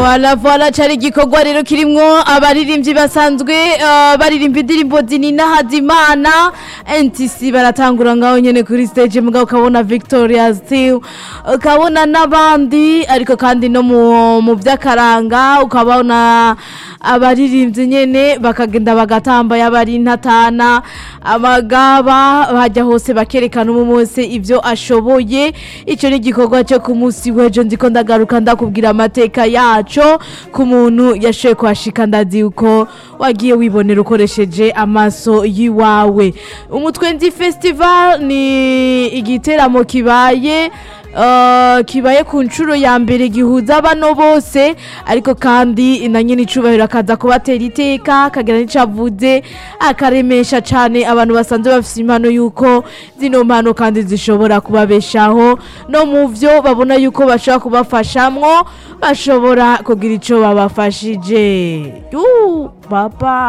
Voilà voilà cari igikorwa rero kirimwo abaririmbyi basanzwe uh, baririmba indirimbo zinina hazimana NTC baratangura ngaho nyene kuri stage mugabo ukabona Victoria Still ukabona n'abandi ariko kandi no mu mu vy'akaranga ukabona abaririmbyi nyene bakagenda bagatamba yabari intatana amagaba bajya hose bakerekana umwe wese ivyo ashoboye ico ni igikorwa cyo ku munsi w'ejo ndiko ndagaruka ndakubwira amateka yaco ku muntu yashoboye kuhashika ndazi uko wagiye wibonera ukoresheje amaso yiwawe umutwe ndi festival ni igiteramo kibaye Uh, kibaye ku nshuro ya mbere gihuza bano bose ariko kandi na nyine icubahiro akaza kubatera iteka akagira n'icavuze akaremesha cane abantu basanzwe bafise impano yuko zino mpano kandi zishobora kubabeshaho no mu vyo babona yuko bashobora kubafashamwo bashobora kugira ico babafashije Yu, papa